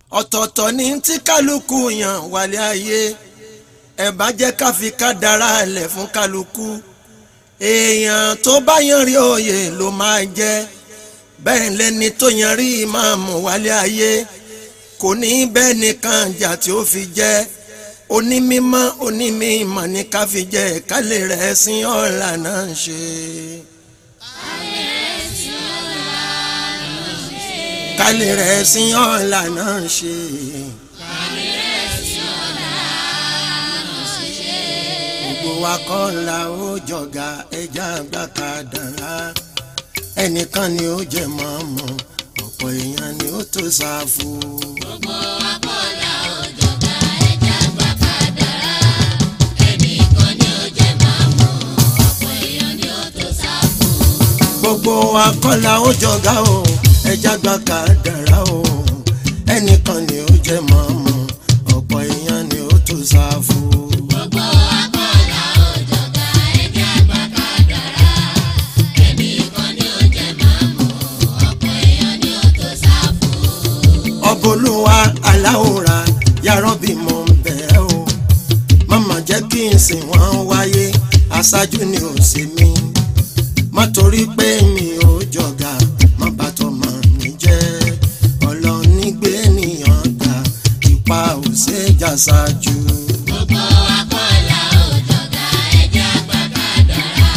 ọ̀tọ̀ọ̀tọ̀ ní tí kálukú yàn wálé ayé ẹ bá jẹ́ ká fi kádàrá lẹ̀ fún kálukú èèyàn tó bá yan rí òye ló máa jẹ́ bẹ́ẹ̀ lẹ́ni tó yan rí ìmáàmù wálé ayé kò ní bẹ́ẹ̀ nìkan jà tí ó fi jẹ́ onímímọ́ onímímọ́ ní ká fi jẹ́ kálẹ̀ rẹ̀ sin ọ̀la náà ń ṣe. kálẹ̀ rẹ̀ sin ọ̀la náà ń ṣe. gbogbo wa kọ́ la ó jọ̀gá ẹja àgbà kádàrá ẹnìkan ni ó jẹ mọ́mọ́ ọ̀pọ̀ èèyàn ni ó tó ṣáfù. gbogbo wa kọ́ la ó jọ̀gá ẹja àgbà kádàrá ẹnìkan ni ó jẹ mọ́mọ́ ọ̀pọ̀ èèyàn ni ó tó ṣáfù. gbogbo wa kọ́ la ó jọ̀gá o ẹja àgbà kádàrá o ẹnìkan ni ó jẹ mọ́mọ́ ọ̀pọ̀ èèyàn ni ó tó ṣáfù. gbogbo wa kọ́ la ó jọ̀gá ẹja àgbà kádàrá ẹnìkan ni ó jẹ mọ́mọ́ ọ̀pọ̀ èèyàn ni ó tó ṣáfù. ọbọlúwa aláwòrán yàrá bí mo ń bẹ̀ ẹ́ o màmá jẹ́ kí n sìn wọ́n wáyé aṣáájú ni ò sí mi má torí pé mi ò jọ̀gá má bá tọmọ mi jẹ́ ọlọ́nigbé nìyàn ga ipa ò ṣe jà ṣáájú. gbogbo wa kọ́ la ó jọ̀gá ẹja àgbà kádàrá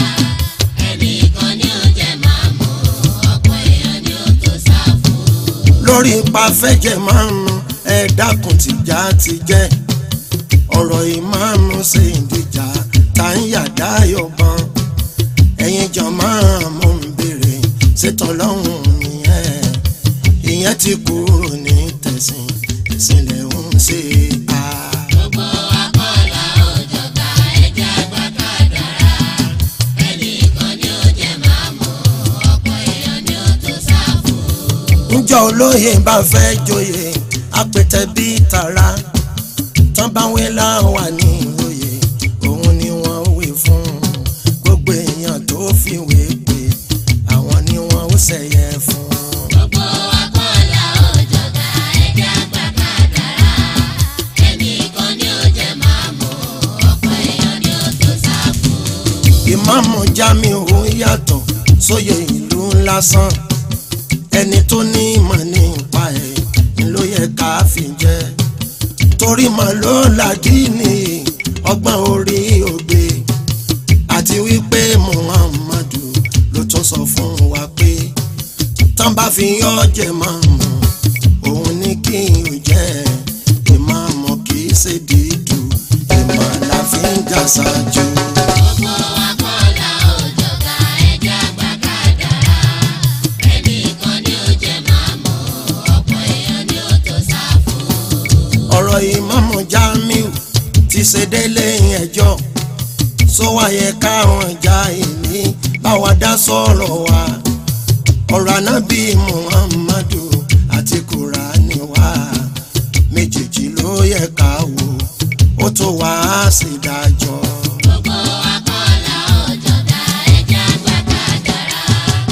ẹnìkan ni ó jẹ mọ́mọ́ ọ̀pọ̀ èèyàn ni ó tó ṣáfù. lórí ipa fẹ́jẹ̀ márùn-ún ẹ dákun tìjà ti jẹ́ ọ̀rọ̀ ìmáàmù ṣe ìdíjà tá ń yàdá yọ̀bọ̀n ẹ̀yin jọ̀mọ́ mo ń béèrè ṣètàn lọ́hùn nìyẹn ìyẹn ti kúrò ní tẹ̀sìn ìsìnlẹ̀ ń ṣe á. gbogbo wa kọ́ la ó jọ̀gá ẹja àgbà kádàrá ẹnìkan ni ó jẹ mọ́mọ́ ọ̀pọ̀ èèyàn ni ó tó ṣáfù. ńjọ́ olóyè bá fẹ́ joyè apẹ̀tẹ̀ bíi tara tán bá wé láwà ní oyè òun ni wọ́n wé fún gbogbo èèyàn tó fi wé pé àwọn ni wọ́n ó ṣẹ̀yẹ fún. gbogbo wa kọ́ la ó jọ̀gá ẹja àgbà kádàrá ẹnìkan ni ó jẹ mọ́mọ́ ọ̀pọ̀ èèyàn ni ó tó ṣáfù. ìmáàmù Jamiu yàtọ̀ sóyè ìlú lásán ẹni tó ní ìmọ̀ nípa ẹ̀ ni ló yẹ ká fi jẹ́ torí mọ̀ ló làdínì ọgbọ́n orí ògbé àti wípé Muhammadu ló tún sọ fún wa pé tán bá fi yọ́ jẹ máàmù òun ní kí n jẹ́ ìmáàmù kì í ṣe dídú ìmọ̀ la fi ń jà ṣáájú. gbogbo wa kọ́ la ó jọ̀gá ẹja àgbà kádàrá ẹnìkan ni ó jẹ mọ́mọ́ ọ̀pọ̀ èèyàn ni ó tó ṣáfù. ọ̀rọ̀ ìmáàmù Jamiu ti ṣe délé ẹjọ́ sọ wáyé káwọn já ìní báwa dá sọ̀rọ̀ wa ọ̀rọ̀ anábì Muhammadu àti Kùránì wa méjèèjì ló yẹ ká wò ó tó wá sí dájọ́. gbogbo wa kọ́ la ó jọ̀gá ẹja àgbà kádàrá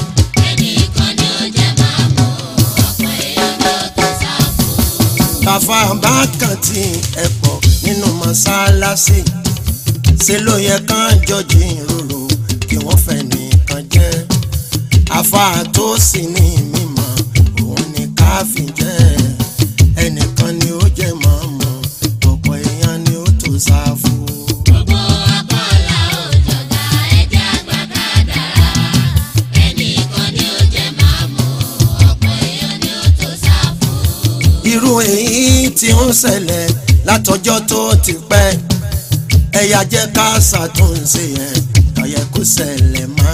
ẹnìkan ni ó jẹ mọ́mọ́ ọ̀pọ̀ èèyàn ni ó tó ṣáfù. bàfà bá kàn tí ẹ pọ̀ nínú mọ́sálásí ṣe ló yẹ kán jọjì ìrorò kí wọ́n fẹ́ nìkan jẹ́ àfà tó sì ní mímọ́ òun ni ká fi jẹ́ ẹnìkan ni ó jẹ́ mọ́mọ́ ọ̀pọ̀ èèyàn ni ó tó sáfù. gbogbo wa kọ́ la ó jọ̀gá ẹja àgbà kádàrá ẹnìkan ni ó jẹ mọ́mọ́ ọ̀pọ̀ èèyàn ni ó tó ṣáfù. irú èyí tí ń ṣẹlẹ̀ látọjọ́ tó ti pẹ́ ẹ̀yà jẹ́ ká ṣàtúnṣe ẹ̀ kàyẹ kó ṣẹlẹ̀ mọ́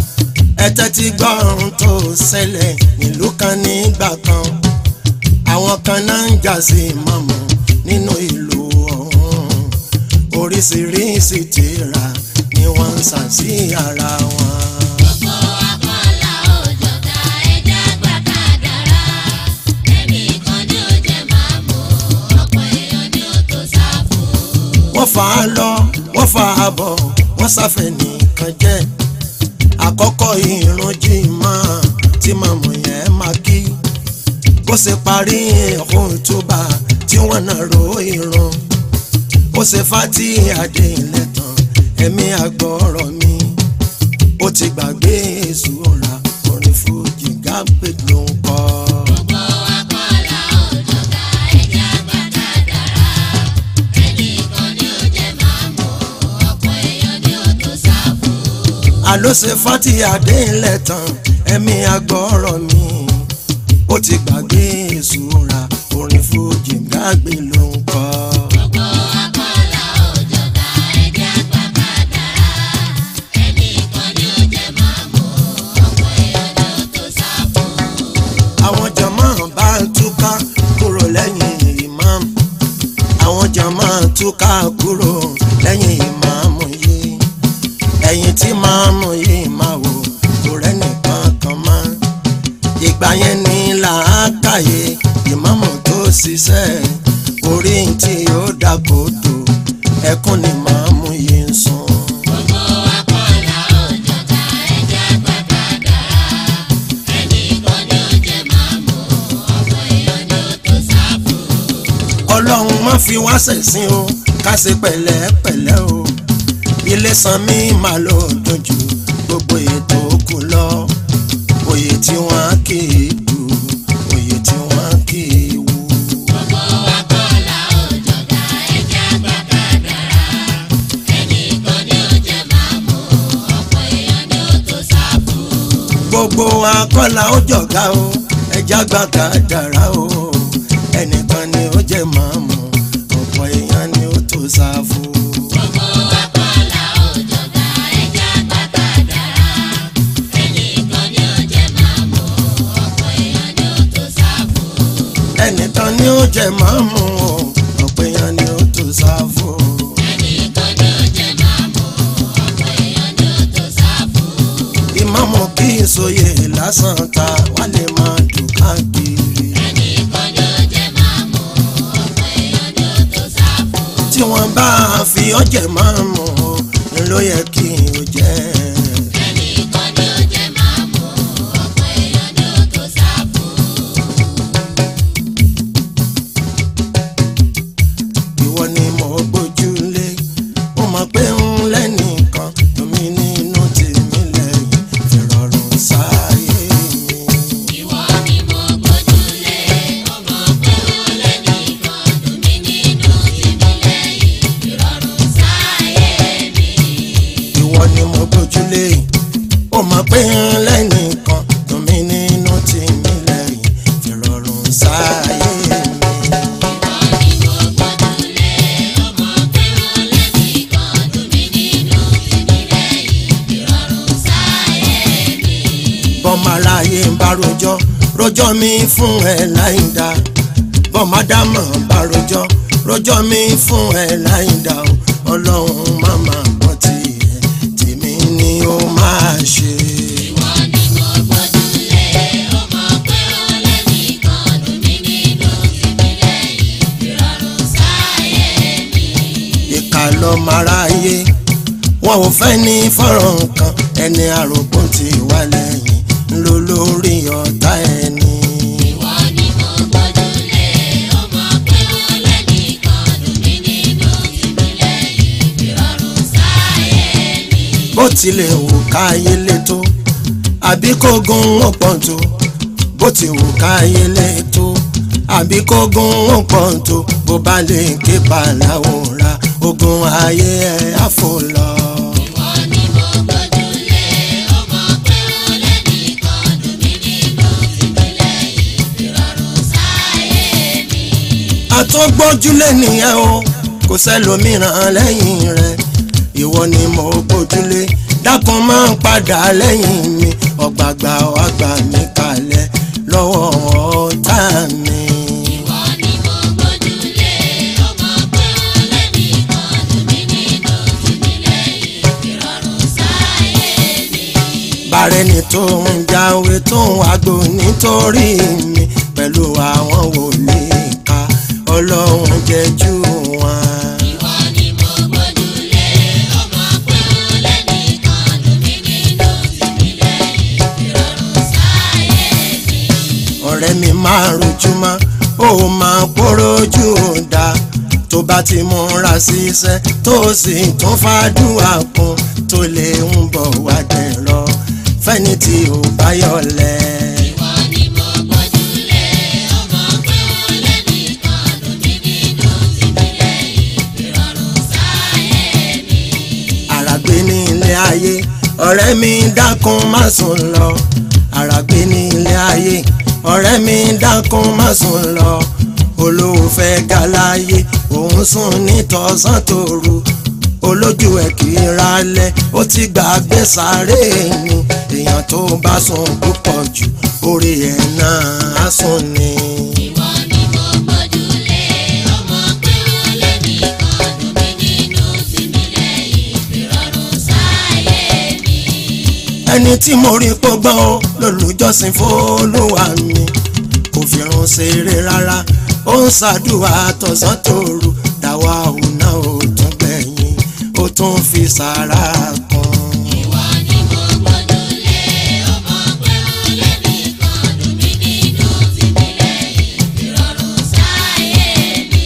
ẹ tẹ́tí gbọ́rùn tó ṣẹlẹ̀ nílùú kan nígbà kan àwọn kan náà ń jà sí mọ́mọ́ nínú ìlú ọ̀hún oríṣiríṣi tírà ni wọ́n ń sà sí ara wọn. gbogbo wa kọ́ la ó jọ̀gá ẹja àgbà kádàrá ẹnìkan ni ó jẹ mọ́mọ́ ọ̀pọ̀ èèyàn ni ó tó ṣáfù. wọ́n fà á lọ wọ́n fà á bọ̀ wọ́n sáfẹ́ nìkan jẹ́ àkọ́kọ́ ìrun jimá tí màmú yẹn máa kí bó ṣe parí ẹ̀hún tó bá tí wọ́n náà ro irun ó ṣe fati adé ilẹ̀ tán ẹ̀mí àgbọ̀rọ̀ mi ó ti gbàgbé èso ọ̀la orin fújì gápé ló ń kọ́. gbogbo wa kọ́ la ó jọ̀gá ẹja gbàgbà dára ẹnìkan ni ó jẹ́ máa mọ̀ ọ̀pọ̀ èèyàn ni ó tó sáfù. àló ṣe fati adé ilẹ̀ tán ẹ̀mí àgbọ̀rọ̀ mi ó ti gbàgbé èso ọ̀la orin fújì gápé ló ń kọ́. gbogbo wa kọ́ la ó jọ̀gá ẹja gbàgbà dára ẹnìkan ni ó jẹ́ máa mọ̀ ọ̀pọ̀ èèyàn ni ó tó sáfù. àwọn jàmá bá túká kúrò lẹ́yìn ìmáàmù àwọn jàmá túká kúrò lẹ́yìn ìmáàmù yìí ẹ̀yìn tí máàmù yìí máa wò kò rẹ́nìkan kan mọ́ ìgbà yẹn ní làákàyè ìmáàmù tó ṣiṣẹ́ orí tí ó dàgbòdo ẹkún ni máàmù yìí ń sun. gbogbo wa kọ́ la ó jọ̀gá ẹja gbàgbà dára ẹnìkan ni ó jẹ́ máa mọ̀ ọ̀pọ̀ èèyàn ni ó tó sáfù. ọlọ́run má fi wá ṣẹ̀sín o ká ṣe pẹ̀lẹ́pẹ̀lẹ́ o ilé san mí máa lọ dojú gbogbo ètò kù lọ oyè tí wọ́n kì í dù oyè tí wọ́n kì í wù. gbogbo wa kọ́ la ó jọ̀gá ẹja gbàgbà dára ẹnìkan ni ó jẹ́ máa mọ̀ ọ̀pọ̀ èèyàn ni ó tó sáfù. gbogbo akọ́là ó jọ̀gá o ẹja gbàgà dára o ẹnìkan ni ó jẹ́ màmú ọ̀pọ̀ èèyàn ni ó tó sáfù. gbogbo wa kọ́ la ó jọ̀gá ẹja gbàgbà dára ẹnìkan ni ó jẹ́ máa mọ̀ ọ̀pọ̀ èèyàn ni ó tó sáfù. ẹnìkan ni ó jẹ́ màmú ọ̀pọ̀ èèyàn ni ó tó sáfù. ẹnìkan ni ó jẹ́ máa mọ̀ ọ̀pọ̀ èèyàn ni ó tó sáfù. ìmáàmù kì í sòye lásán ta wà lè máa dùn káàkiri. ẹnìkan ni ó jẹ́ máa mọ̀ ọ̀pọ̀ èèyàn ni ó tó sáfù. tí wọ́n bá fi ọjẹ́ màmú ni ló yẹ kí o jẹ́. ẹnìkan ni ó jẹ́ máa mọ̀ ọ̀pọ̀ èèyàn ni ó tó sáfù. ìwọ ni mo gbójúlé mo mọ̀ pé ń lẹ́nìkan tómi nínú tèmi lẹ́yìn ìrọ̀rùn sáyé mi. ìwọ ni mo gbójúlé ọmọ pé ó lẹ́nìkan dùn mí nínú tìmí lẹ́yìn ìrọ̀rùn sáyé mi. ìwọ ni mo gbójúlé mo mọ̀ pé ń lẹ́nìkan tómi nínú tèmi lẹ́yìn ìrọ̀rùn sáyé mi. ìwọ ni mo gbójúlé ọmọ pé ó lẹ́nìkan dùn mí nínú tìmí lẹ́yìn ìrọ̀rùn sáyé mi. bọ́mọ aráyé ń bá rojọ́ rojọ́ mi fún ẹ láìda bọ́mọ ádámọ̀ bá rojọ́ rojọ́ mi fún ẹ láìda o ọlọ́run má máa gbọ́ tiẹ̀ tèmi ni ó máa ṣe. ìwọ ni mo gbójúlé ọmọ pé ó lẹ́nìkan dùn mí nínú tìmí lẹ́yìn ìrọ̀rùn sáyé mi. ìkà lọ́mọ aráyé wọn ò fẹ́ ní fọ́rọ̀ nǹkan ẹni àròkún ti wà lẹ́yìn ńlọ lórí ọ̀tá ẹni. ìwọ ni mo gbójúlé ọmọ pé ó lẹ́nìkan dùn mí nínú tìmí lẹ́yìn ìrọ̀rùn sáyé mi. bó tilẹ̀ wù káyé lé tó àbí kó gun ó pọ̀ tó bó ti wù káyé lé tó àbí kó gun ó pọ̀ tó bó bá lè ké pàláwòrán ogun ayé ẹ̀ àfò lọ. ìwọ ni mo gbójúlé ọmọ pé ó lẹ́nìkan dùn mí nínú tìmí lẹ́yìn ìrọ̀rùn sáyé mi. àtọ́gbọ́júlé nìyẹn o kò sẹ́lòmíràn lẹ́yìn rẹ̀ ìwọ ni mo gbójúlé dákun máa ń padà lẹ́yìn mi ọ̀gbàgbà ọ̀gbà mi kalẹ̀ lọ́wọ́ ọ̀tá mi. ìwọ ni mo gbójúlé ọmọ pé ó lẹ́nìkan dùn mí nínú tìmí lẹ́yìn ìrọ̀rùn sáyé mi. bàrẹ́ni tó ń jáwé tó ń wágbó nítorí mi pẹ̀lú àwọn wòlíì ká ọlọ́run jẹ́jú wọn. ìwọ ni mo gbójúlé ọmọ pé ó lẹ́nìkan dùn mí nínú tìmí lẹ́yìn ìrọ̀rùn sáyé mi. ọ̀rẹ́ mi máa rojú ó máa kórojú dá tó bá ti múra síṣẹ́ tó sì tún fàdúrà kún tó lè ń bọ̀ wá dẹ̀rọ fẹ́ni tí ò bá yọ̀lẹ̀. ìwọ ni mo gbójúlé ọmọ pé ó lẹ́nìkan lómi nínú tìmí lẹ́yìn ìrọ̀rùn sáyé mi. àràgbé ní ilé ayé ọ̀rẹ́ mi dákun má sùn lọ àràgbé ní ilé ayé ọ̀rẹ́ mi dákun má sùn lọ olóòfẹ́ galáyé òun sùn nítọ̀sán tòru olójú ẹ̀ kì í ralẹ̀ ó ti gbàgbé sáré ni èèyàn tó bá sùn púpọ̀ jù orí ẹ̀ náà á sùn ni. ìwọ ni mo gbójúlé ọmọ pé ó lẹ́nìkan lómi nínú tìmí lẹ́yìn ìrọ̀rùn sáyé mi. ẹni tí mo rí pọ́gbọ́n o lólùjọ́sìn fÓlúwa mi kò fi run ṣeré rárá ó ń ṣàdúrà tọ̀sán tòru dáwà òun náà ó tún gbẹ̀yìn ó tún fi sàrà kan. ìwọ ni mo gbójúlé ọmọ pé ó lẹ́nìkan lómi nínú tìmí lẹ́yìn ìrọ̀rùn sáyé mi.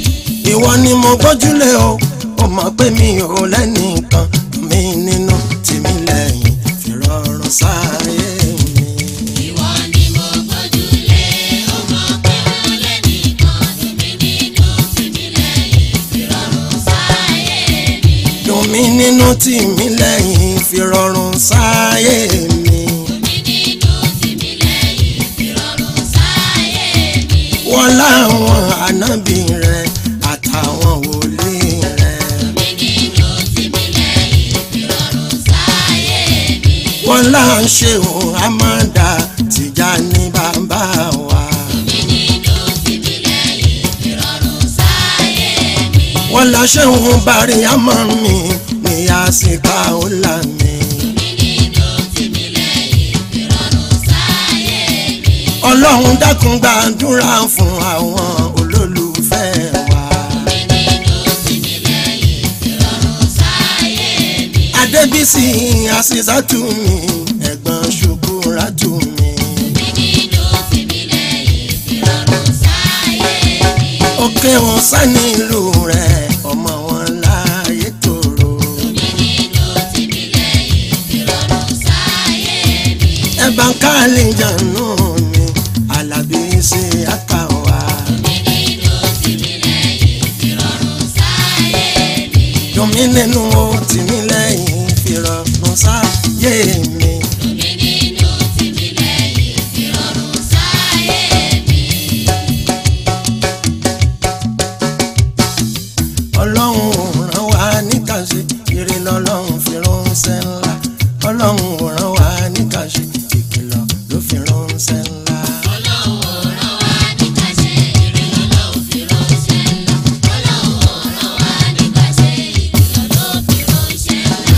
ìwọ ni mo gbójúlé o ó mọ̀ pé mi ò lẹ́nìkan mi nínú tìmí lẹ́yìn fi rọrùn sáyé mi. ìwọ ni mo gbójúlé ọmọ pé ó lẹ́nìkan lómi nínú tìmí lẹ́yìn ìrọ̀rùn sáyé mi. dùn mí nínú tìmí lẹ́yìn fi rọrùn sáyé mi. lómi nínú tìmí lẹ́yìn ìrọ̀rùn sáyé mi. wọ́n láwọn ànábì rẹ̀ àtàwọn wòlíì rẹ̀. lómi nínú tìmí lẹ́yìn ìrọ̀rùn sáyé mi. wọ́n là ń ṣe òun àmàdà tìjà ní bàbá wa. lómi nínú tìmí lẹ́yìn ìrọ̀rùn sáyé mi. wọ́n là ṣe òun bàrí àmọ́ mi ní àsìkò ọ̀la mi. lómi nínú tìmí lẹ́yìn ìrọ̀rùn sáyé mi. ọlọ́run dákun gbàdúrà fún àwọn olólùfẹ́ wa. lómi nínú tìmí lẹ́yìn ìrọ̀rùn sáyé mi. adébísí àṣìṣàtú mi ẹ̀gbọ́n ṣùkúrátù mi. lómi nínú tìmí lẹ́yìn ìrọ̀rùn sáyé mi. òkè wọn sani ìlú rẹ̀ ọmọ wọn láàyè tòrò. lómi nínú tìmí lẹ́yìn ìrọ̀rùn sáyé mi. ẹ̀bà káàlì jànú mi alábí ṣe àkàwà. lómi nínú tìmí lẹ́yìn ìrọ̀rùn sáyé mi. yomi nínú o tìmí lẹ́yìn fìrọ̀rùn sáyé mi. lómi nínú tìmí lẹ́yìn ìrọ̀rùn sáyé mi. ọlọ́run ò rán wa níkàṣe ire lọ́lọ́run fi ránṣẹ́ ńlá ọlọ́run ò rán wa níkàṣe ìkìlọ̀ ló fi ránṣẹ́ ńlá. ọlọ́run ò rán wa ní ká ṣe ire lọ́lọ́run fi ránṣẹ́ ńlá. ọlọ́run ò rán wa ní ká ṣe ìkìlọ̀ ló fi ránṣẹ́ ńlá.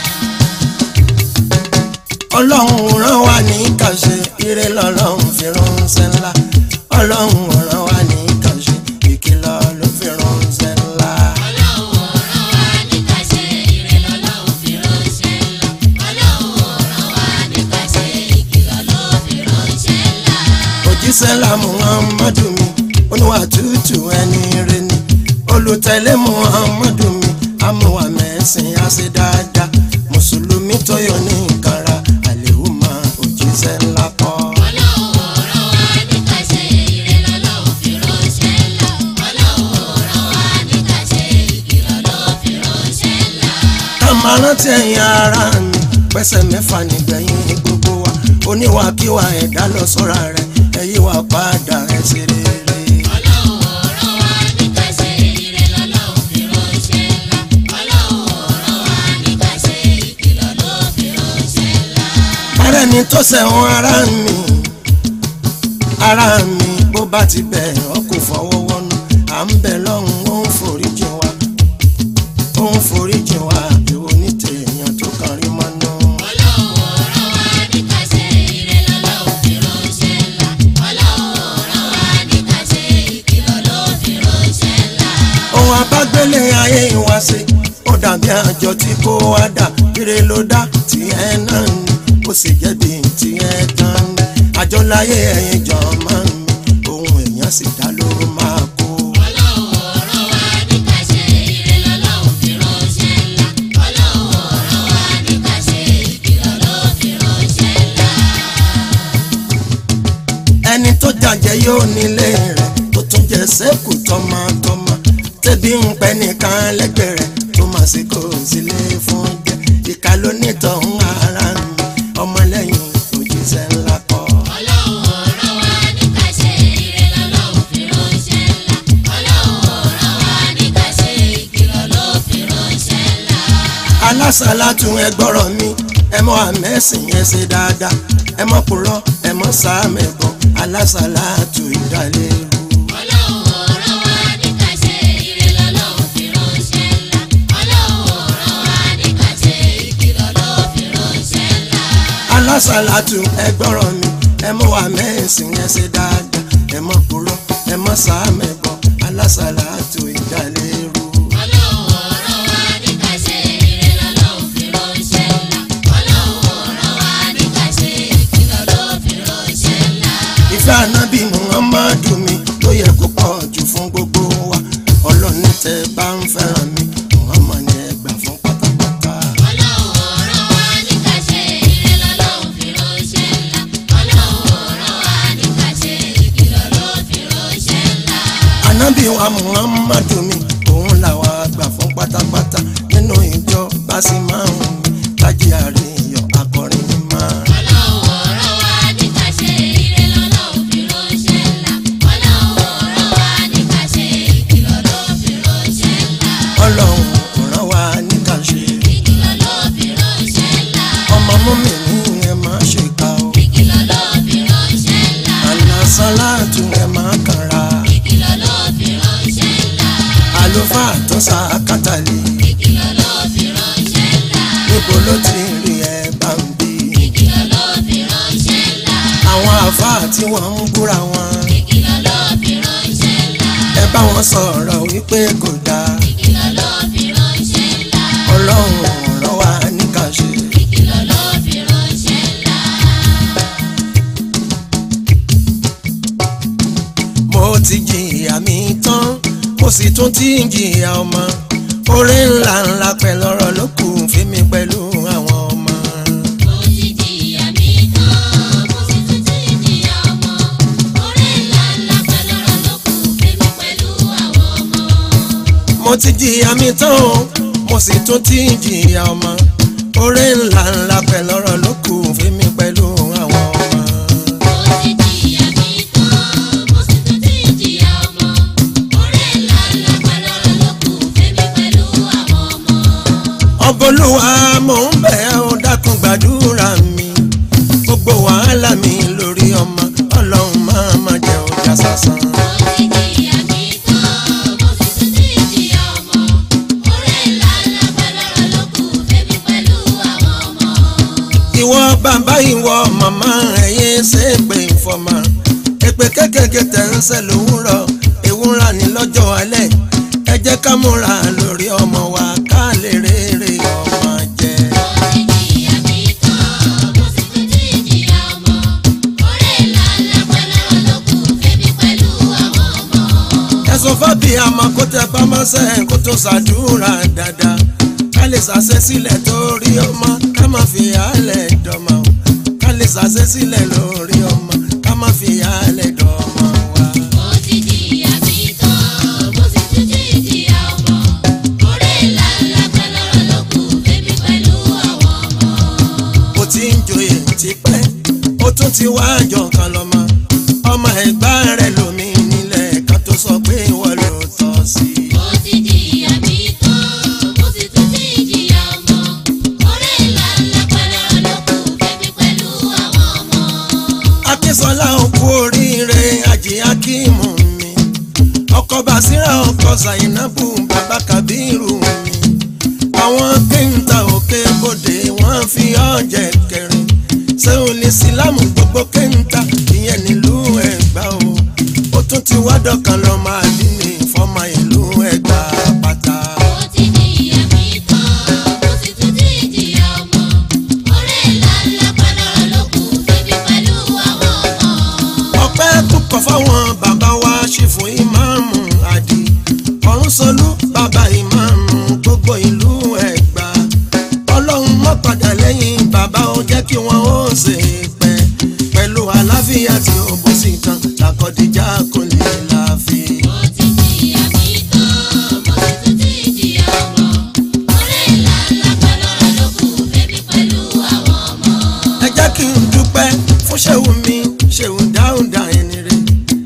ọlọ́run ò rán wa níkàṣe ire lọ́lọ́run fi ránṣẹ́ ńlá ọlọ́run ò rán wa níkàṣe ìkìlọ̀ ló fi ránṣẹ́ ńlá. ọlọ́run ò rán wa ní ká ṣe ire lọ́lọ́run fi ránṣẹ́ ńlá. ọlọ́run ò rán wa ní ká ṣe ìkìlọ̀ ló fi ránṣẹ́ ńlá. òjíṣẹ́ ńlá muhammadu mi oníwà tútù ẹni rẹ ni olùtẹ̀lé muhammadu mi amúwà mẹ́sìn àṣẹ dáadáa mùsùlùmí tó yọ ní nkàrà àlèhùmá òjíṣẹ́ ńlá kọ́. ọlọ́run ò rán wa ní ká ṣe ire lọ́lọ́run fi ránṣẹ́ ńlá. ọlọ́run ò rán wa ní ká ṣe ìkìlọ̀ ló fi ránṣẹ́ ńlá. ká máa rántí ẹ̀yin ara mi pẹ́sẹ̀ mẹ́fà nígbẹ̀yìn gbogbo wa oníwàkiwà ẹ̀dá lọ sọ́ra rẹ̀ ẹ̀yí wa padà ẹ̀ ṣe rere. ọlọ́run ò rán wa ní ká ṣe ire lọ́lọ́run fi ránṣẹ́ ńlá. ọlọ́run ò rán wa ní ká ṣe ìkìlọ̀ ló fi ránṣẹ́ ńlá. ara ẹni tó sẹ̀wọ̀n ara mi ara mi bó bá ti bẹ̀ ọ́ kò fọwọ́ wọnú à ń bẹ̀ lọ́hùn ó ń foríjì wa ó ń foríjì wa èwo ní tèèyàn tó kàn rí mọ́nú. ọlọ́run ò rán wa ní ká ṣe ire lọ́lọ́run fi ránṣẹ́ ńlá. ọlọ́run ò rán wa ní ká ṣe ìkìlọ̀ ló fi ránṣẹ́ ńlá. ohun abágbélé ayé wa ṣe ó dàbí àjọ tí kò wá dà ire ló dá tiẹ̀ náà ni ó sì jẹ́bi tiẹ̀ tán ni àjọ láyé ẹ̀yìn jọ máa ń mi ohun èèyàn èèyàn sì dá ló máa kó. ọlọ́run ọ̀rọ̀ wa ní ká ṣe ire lọ́lọ́run fi ránṣẹ́ ńlá ọlọ́run ọ̀rọ̀ wa ní ká ṣe ìkìlọ̀ ló fi ránṣẹ́ ńlá. ẹni tó jàjẹ́ yóò nílé rẹ̀ tó tún jẹ sẹ́kù tọmọtọmọ tẹ́bí ń pẹ́ nìkan lẹ́gbẹ̀ẹ́ rẹ̀ tó máa sì kó sílé fún jẹ́ ìka lónítọ̀hún ara mi ọmọlẹ́yìn òjíṣẹ́ ńlá kọ́. ọlọ́run ọ̀rọ̀ wa ní ká ṣe ire lọ́lọ́run fi ránṣẹ́ ńlá ọlọ́run ọ̀rọ̀ wa ní ká ṣe ìkìlọ̀ ló fi ránṣẹ́ ńlá. alásàlátù ẹ gbọ́rọ̀ mi ẹ mọ àmẹ́sìn yẹn ṣe dáadáa ẹ mọ purọ́ ẹ mọ sàmẹ̀bọ̀ alásàlátù ìdálẹ́rù. ọlọ́run ọ̀rọ̀ wa ní ká ṣe ire lọ́lọ́run fi ránṣẹ́ ńlá ọlọ́run ọ̀rọ̀ wa ní ká ṣe ìkìlọ̀ ló fi ránṣẹ́ ńlá. alásàlátù ẹ gbọ́rọ̀ mi ẹ mọ àmẹ́sìn yẹn ṣe dáadáa ẹ mọ purọ́ ẹ mọ sàmẹ̀bọ̀ alásàlátù ìdálẹ́rù. ọlọ́run ọ̀rọ̀ wa ní ká ṣe ire lọ́lọ́run fi ránṣẹ́ ńlá ọlọ́run ọ̀rọ̀ wa ní ká ṣe ìkìlọ̀ ló fi ránṣẹ́ ńlá. ìfẹ́ ànábì muhammadu mi ló yẹ kó pọ̀ jù fún gbogbo wa ọlọ́ni tẹ bá ń fẹ́ràn mi muhammad ni ẹ gbà fún pátápátá. ọlọ́run ọ̀rọ̀ wa ní ká ṣe ire lọ́lọ́run fi ránṣẹ́ ńlá ọlọ́run ọ̀rọ̀ wa ní ká ṣe ìkìlọ̀ ló fi ránṣẹ́ ńlá. ànábì wa muhammadu mi òun làwa gbà fún pátápátá nínú ìjọ bá sì máa ń tají àríyàn akọrin máa. ọlọ́run ọ̀rọ̀ wa ní ká ṣe ire lọ́lọ́run fi ránṣẹ́ ńlá ọlọ́run ọ̀rọ̀ wa ní ká ṣe ìkìlọ̀ ló fi ránṣẹ́ ńlá. ọlọ́run ràn wá ní ká ṣe ìkìlọ̀ ló fi ránṣẹ́ ńlá. ọmọ mọ́mì ní ẹ máa ṣe ká o ìkìlọ̀ ló fi ránṣẹ́ ńlá. àlàsálàtù ẹ máa kànra ìkìlọ̀ ló fi ránṣẹ́ ńlá. àlùfáà tó sa kátàlì ìkìlọ̀ ló fi ránṣẹ́ ńlá. níbo ló ti rí ẹ bá ń bí. ìkìlọ̀ ló fi ránṣẹ́ ńlá. àwọn àáfàá tí wọ́n ń búra wọn ìkìlọ̀ ló fi ránṣẹ́ ńlá. ẹ bá wọn sọ̀rọ̀ wípé kò dáa ìkìlọ̀ ló fi ránṣẹ́ ńlá. ọlọ́run ràn wá ní ká ṣe. ìkìlọ̀ ló fi ránṣẹ́ ńlá. mo ti jìyà mi tán mo sì tún ti ń jìyà ọmọ orí ńlá ńlá pẹ̀lú ọ̀rọ̀ ló kù fún mi pẹ̀lú àwọn ọmọ. mo ti jìyà mi tán mo sì tún ti jìyà ọmọ. orí ńlá ńlá pẹ̀lú ọ̀rọ̀ ló kù fẹ́mi pẹ̀lú àwọn ọmọ. mo ti jìyà mi tán o mo sì tún ti ń jìyà ọmọ orí ńlá ńlá pẹ̀lú ọ̀rọ̀ ló kù fún mi pẹ̀lú àwọn ọmọ. mo ti jìyà mi tán mo sì tún ti jìyà ọmọ. orí ńlá ńlá pẹ̀lú ọ̀rọ̀ ló kù fẹ́mi pẹ̀lú àwọn ọmọ. ọbọlúwa mò ń bẹ̀ ẹ́ ó dákun gbàdúrà mi gbogbo wàhálà mi lórí ọmọ ọlọ́run máa ma jẹ́ ọjà sásán. mo ti jìyà mi tán mo sì tún ti jìyà ọmọ. orí ńlá ńlá pẹ̀lú ọ̀rọ̀ ló kù fẹ́mi pẹ̀lú àwọn ọmọ. ìwọ bàbá ìwọ màmá ẹ̀yẹ ṣe é pé ìfọ̀mà èpè kékèké tẹ̀ ń ṣe lówùrọ̀ ewúrà ní lọ́jọ́ alẹ́ ẹ jẹ́ ká múra lórí ọmọ wa ká lè rere ọmọ jẹ. mo ti jìyà mi tán mo sì tún ti jìyà ọmọ. orí ńlá ńlá pẹ̀lú ọ̀rọ̀ ló kù fẹ́mi pẹ̀lú àwọn ọmọ. ẹ̀sùn fábí àmọ́ kó tẹ pamọ́sẹ̀ kó tó ṣàdúrà dáadáa ká lè ṣàṣẹ sílẹ̀ torí ọmọ ká má fi àálẹ̀ dọ̀mọ́ o. ká lè ṣàṣẹ sílẹ̀ lórí ọmọ ká má fi àálẹ̀ dọ̀mọ́ wa. mo ti jìyà mi tán mo sì tún ti jìyà ọmọ. orí ńlá ńlá pẹ̀lú ọ̀rọ̀ ló kù fẹ́mi pẹ̀lú àwọn ọmọ. ó ti ń joyè tipẹ́ ó tún ti wá àjọ kan lọ́mọ ọmọ ẹ̀gbá rẹ̀ lómi nílẹ̀ kan tó sọ pé wọ́n ló tọ́ sí i. mo ti jìyà mi tán mo sì tún ti jìyà ọmọ. orí ńlá ńlá pẹ̀lú ọ̀rọ̀ ló kù fẹ́mi pẹ̀lú àwọn ọmọ. akínsọlá òkú oríire ajé akíìmù mi ọkọ basira ọkọ zainabu bàbá kabiru mi àwọn kéńtà òkè bòde wọn fi ọjẹ kẹrin sẹwọn lè sílámù gbogbo kéńtà ìyẹn nílùú ẹgbà o ó tún ti wá dọkàn lọ máa dín ní fọmọ ìlú ẹgbà pátá. mo ti jìyà mi tán mo sì tún ti jìyà ọmọ. orí ńlá ńlá pẹ̀lú ọ̀rọ̀ ló kù fẹ́mi pẹ̀lú àwọn ọmọ. ọpẹ́ púpọ̀ fáwọn bàbá wa fún ìmáàmù àdì ọ̀run solú bàbá ìmáàmù gbogbo ìlú ẹ̀gbá ọlọ́run mọ́ padà lẹ́yìn bàbá ó jẹ́ kí wọ́n ó ṣe pẹ́ pẹ̀lú àlàáfíà tí ó bó sí tán làkọ́díjà kò lè láàfin. Mo ti jìyà mi tán, mo sì tún ti jìyà ọmọ. Ọ̀rẹ́ ńlá ńlá pẹ̀lọ́rọ̀ ló kù fẹ́mi pẹ̀lú àwọn ọmọ. ẹ jẹ́ kí n dúpẹ́ fún ṣéwù mi ṣéwù dáúdà ẹni rẹ̀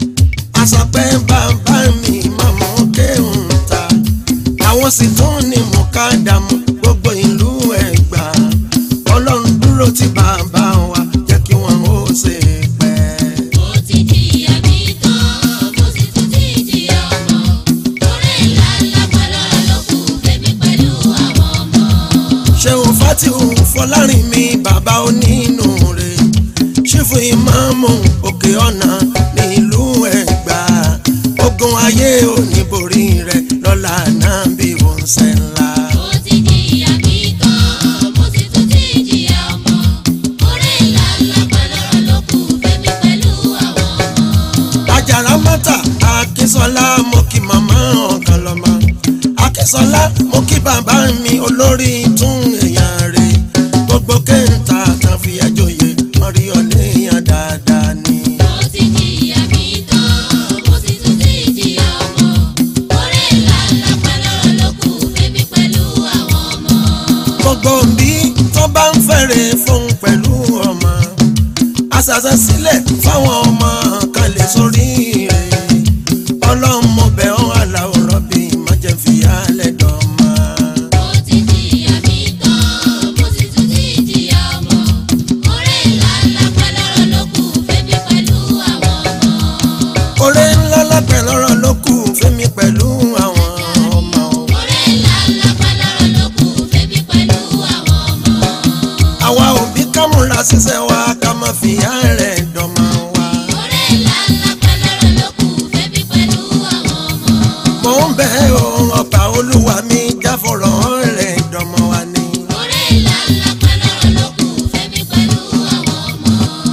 àṣàpẹ́ bàbá mi mọ̀mọ́ kéhùn ta àwọn sì tún ní mú ká dààmú gbogbo ìlú ẹ̀gbá ọlọ́run dúró ti bàbá wa jẹ́ kí wọ́n ó ṣe pẹ́. Mo ti jìyà mi tán, mo sì tún ti jìyà ọmọ. Ọ̀rẹ́ ńlá ńlá pẹ̀lọ́rọ̀ ló kù fẹ́mi pẹ̀lú àwọn ọmọ. ṣéun fatihu fọlárin mi bàbá onínú rẹ̀ ṣífù ìmáàmù òkè ọ̀nà nílùú ẹ̀gbá ogun ayé oníborí rẹ̀ lọ́la náà bí wọ́n ṣe ńlá. Mo ti jìyà mi tán, mo sì tún ti jìyà ọmọ. Ọ̀rẹ́ ńlá ńlá pẹ̀lọ́rọ̀ ló kù fẹ́mi pẹ̀lú àwọn ọmọ. àjàrà mọ́tà akínsọ́lá mo kí màmá ọ̀kan lọ́mọ akínsọ́lá mo kí bàbá mi olórí tún èèyàn rẹ̀ gbogbo kẹ́ńtà kan fi ẹjọ́ yẹ wọ́n rí ọ léèyàn dáadáa ni. Mo ti jìyà mi tán, mo sì tún ti jìyà ọmọ. Ọ̀rẹ́ ńlá ńlá pẹ̀lọ́rọ̀ ló kù fẹ́mi pẹ̀lú àwọn ọmọ. gbogbo bí tó bá ń fẹ́rẹ̀ fún pẹ̀lú ọmọ àṣàṣà sílẹ̀ fáwọn ọmọ kan lè sórí rẹ̀ ọlọ́mọ bẹ̀ ọ́ aláwòrán bí májèfìyà lẹ́dọ̀ọ́mà. Mo ti jìyà mi tán, mo sì tún ti jìyà ọmọ. Ọ̀rẹ́ ńlá ńlá pẹ̀lọ́rọ̀ ló kù fẹ́mi pẹ̀lú àwọn ọmọ. oore ńlá lápẹ̀ lọ́rọ̀ ló kù fẹ́mi pẹ̀lú àwọn ọmọ. Ọ̀rẹ́ ńlá ńlá pẹ̀lọ́rọ̀ ló kù fẹ́mi pẹ̀lú àwọn ọmọ. àwa òbí kámúra ṣiṣẹ́ wa ká má fi àárẹ̀ dọ̀mọ́ wa. Ọ̀rẹ́ ńlá ńlá pẹ̀lọ́rọ̀ ló kù fẹ́mi pẹ̀lú àwọn ọmọ. mò ń bẹ̀ ọ́ ọba olúwa mi jáfọ̀rọ̀ rẹ̀ dọ̀mọ́ wa ni. Ọ̀rẹ́ ńlá ńlá pẹ̀lọ́rọ̀ ló kù fẹ́mi pẹ̀lú àwọn ọmọ.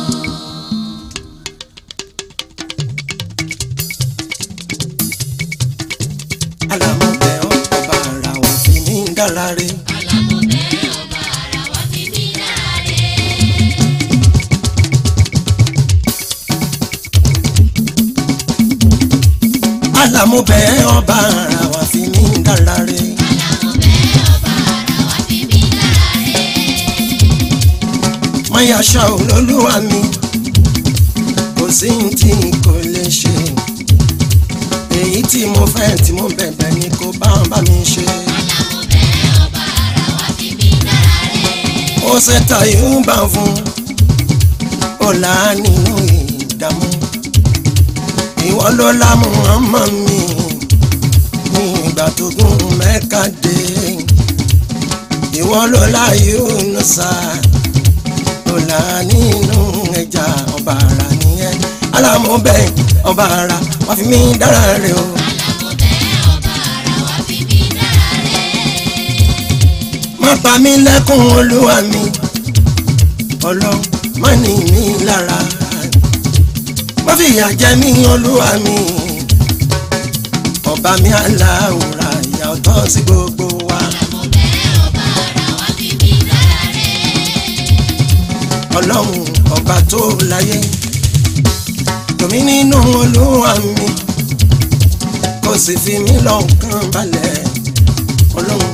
àlàmú bẹ̀ ọ́ ọba ara wa fi ní dára rẹ̀. Alámọ̀bẹ̀ ọba ara wa fi mí láre. àlàmú bẹ̀ ọba ara wa fi ní dára rẹ̀. Alámọ̀bẹ̀ ọba ara wa fi mí láre. máyà ṣá olólùwà mi kò sí ní tí kò lè ṣe èyí tí mo fẹ́ tí mo bẹ̀bẹ̀ ni kò bá bá mi ṣe. Alámọ̀bẹ̀ ọba ara wa fi mí láre. ó ṣètò ìhùbà fún ọ̀la nínú ìdààmú ìwọ ló lámú ọmọ mi ní ìgbà tó gún mẹ́ka dé ìwọ ló láyé ònùsà ọ̀la nínú ẹja ọba ara nìyẹn alámọ̀bẹ̀ ọba ara wà fi mí dára rẹ o. Alámọ̀bẹ̀ ọba ara wa fi mí láre. má pa mí lẹ́kùn olúwa mi ọlọ́run má ní mi lára má fìyà jẹ mí olúwa mi ọba mi aláwòrán ìyà ọ̀tọ̀ sí gbogbo wa Alámọ̀bẹ̀ ọba ara wa fi mí láre. ọlọ́run ọba tó láyé tòmí nínú olúwa mi kò sì fi mí lọ́kàn balẹ̀ ọlọ́run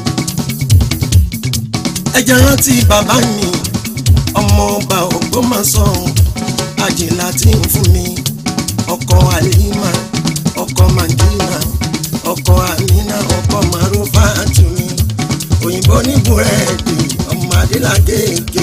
ẹ jẹ́ rántí bàbá mi ọmọ ọba Ògbómọ̀ṣọ́ àjìlá tí ń fún mi ọkọ àlìmá ọkọ mandina ọkọ amina ọkọ marufa tumi òyìnbó ní búrẹ́dì ọmọ adélagége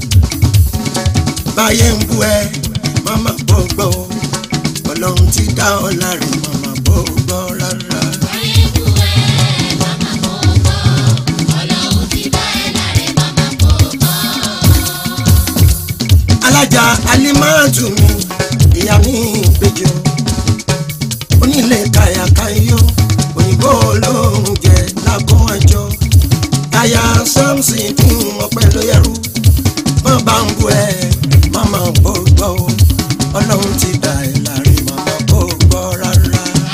báyé ń bú ẹ mama gbogbo ọlọ́run ti dá ọ láre mama gbogbo rárá. Ayé bú ẹ, màmá kò gbọ́. Ọlọ́run ti dá ẹ láre, màmá kò gbọ́. alájà alimatu mi ìyá mi ìbejì o onílé kàyàkáyọ òyìnbó olóhùn jẹ lágọ ẹjọ aya samson kún ọpẹ ló yẹrù má bá ń bu ẹ má má gbọgbọ o ọlọ́run ti dá ẹ láre má má gbọgbọ rárá.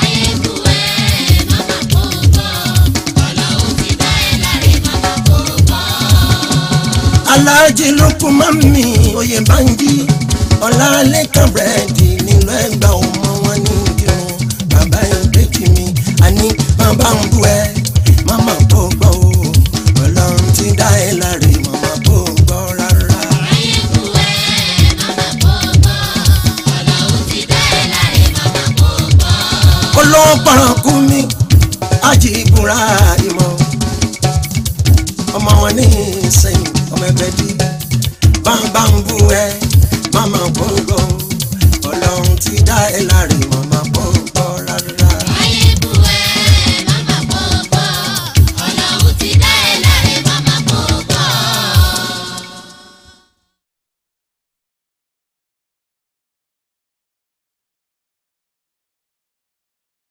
aláàjì ló kú mọ́mí oyè báńkì ọ̀làlẹ́kàn búrẹ́dì nílò ẹgbà ọmọ wọn ní kírun bàbá ìbejì mi àní bàbá ń bú ẹ màmá kò gbọ́ o ọlọ́run ti dá ẹ láre màmá kò gbọ́ rárá. ayé kú ẹ màmá kò gbọ́ ọlọ́run ti dá ẹ láre màmá kò gbọ́. olówó pọ̀rọ̀kú mi ájì ìbúra ìmọ̀ ọmọ wọn ní ìsẹ̀yìn ọmọ ẹgbẹ́ dí bàbá ń bú ẹ